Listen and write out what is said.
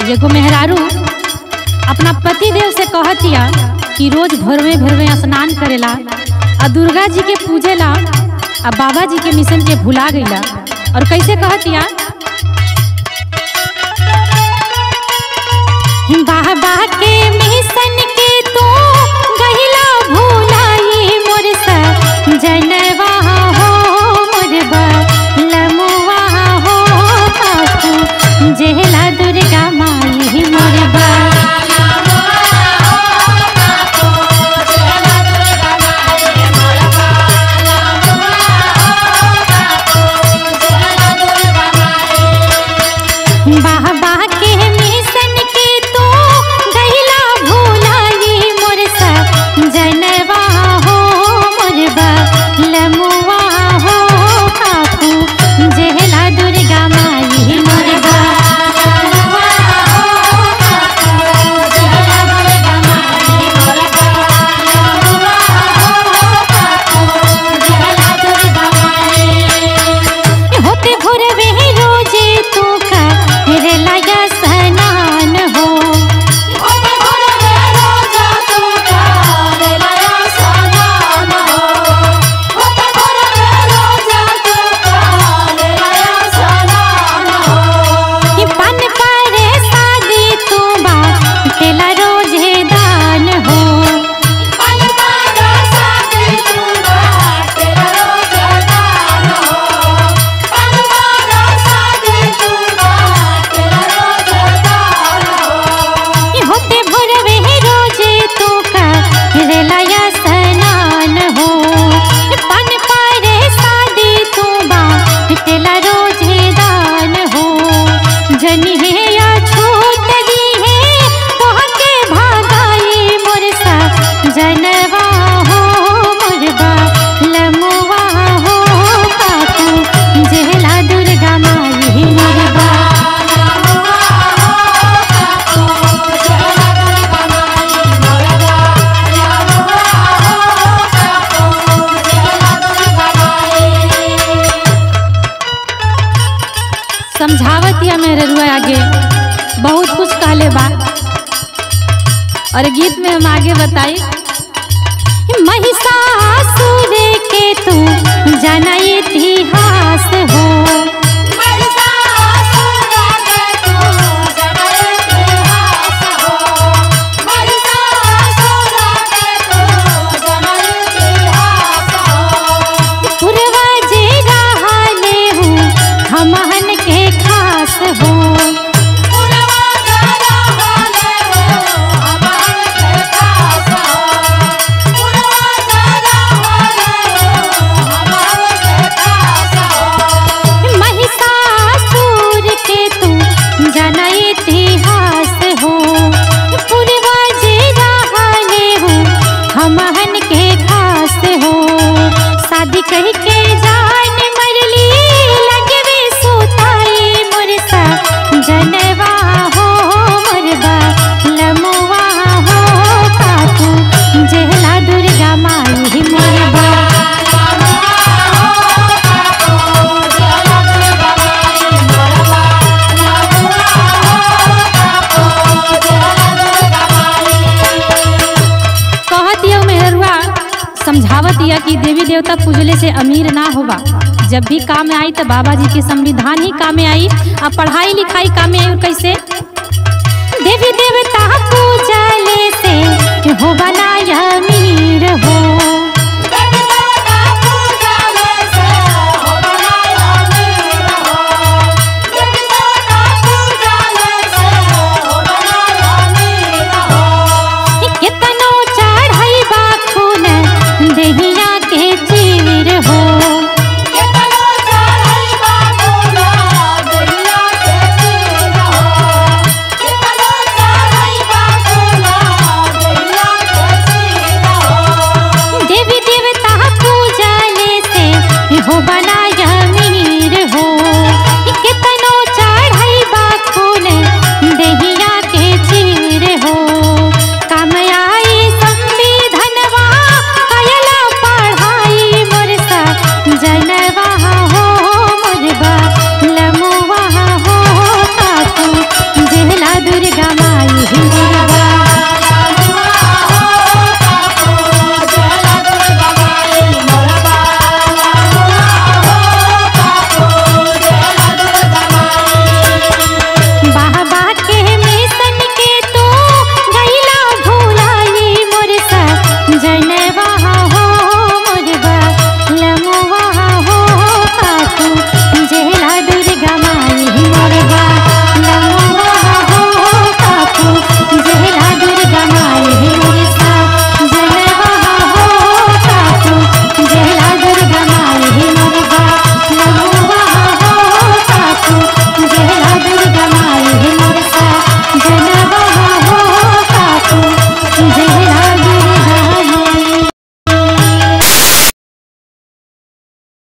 एगो मेहरारू अपना पति देव से कहतिया कि रोज भोरवे भोरवे स्नान करेला आ दुर्गा जी के पूजेला आ बाबा जी के मिशन के भुला गईला और कैसे कहतिया बाबा के मिशन के तू गहिला भुलाई मोर सा जनवा हो मोर लमुआ हो पापू जेला दुर्गा माई मोर बा बाबा के मिशन के तू गहिला भुलाई मोर सा जनवा हो मोर लमुआ हो काकू जेला दुर्गा माई मोर होते भोरवे रोजे तू का रे लाया स्नान हो कि पन पारे शादी तू बा तेला रोजे दान हो कि होते भोरवे रोजे तू का रे लाया स्नान हो पन पारे शादी तू बा तेला रोजे दान हो जनी है या छूट दी है तोहके भागाई मोर सा जनवा हो मोरबा लमुआ हो काकू जेला दुर्गा माई मोरबा समझावत या मेरे रुआ आगे बहुत कुछ कहले बा और गीत में हम आगे बताई महिषासुर के तू जाना इतिहास हो पूर्वज रहले हूँ हमहन के खास हो महिषासुर के तू जाना इतिहास हो पूर्वज रहले हूँ हमहन के खास हो शादी कह के जान मरली लगवे सुताई मुरसा जनवा हो मुरबा लमुआ हो काकू जेला दुर्गा माई मुरबा कहत यौ मेहरुआ समझावत यह कि देवी देवता पूजले से अमीर ना होबा जब भी काम में आई तो बाबा जी के संविधान ही काम में आई आ पढ़ाई लिखाई काम में आई और कैसे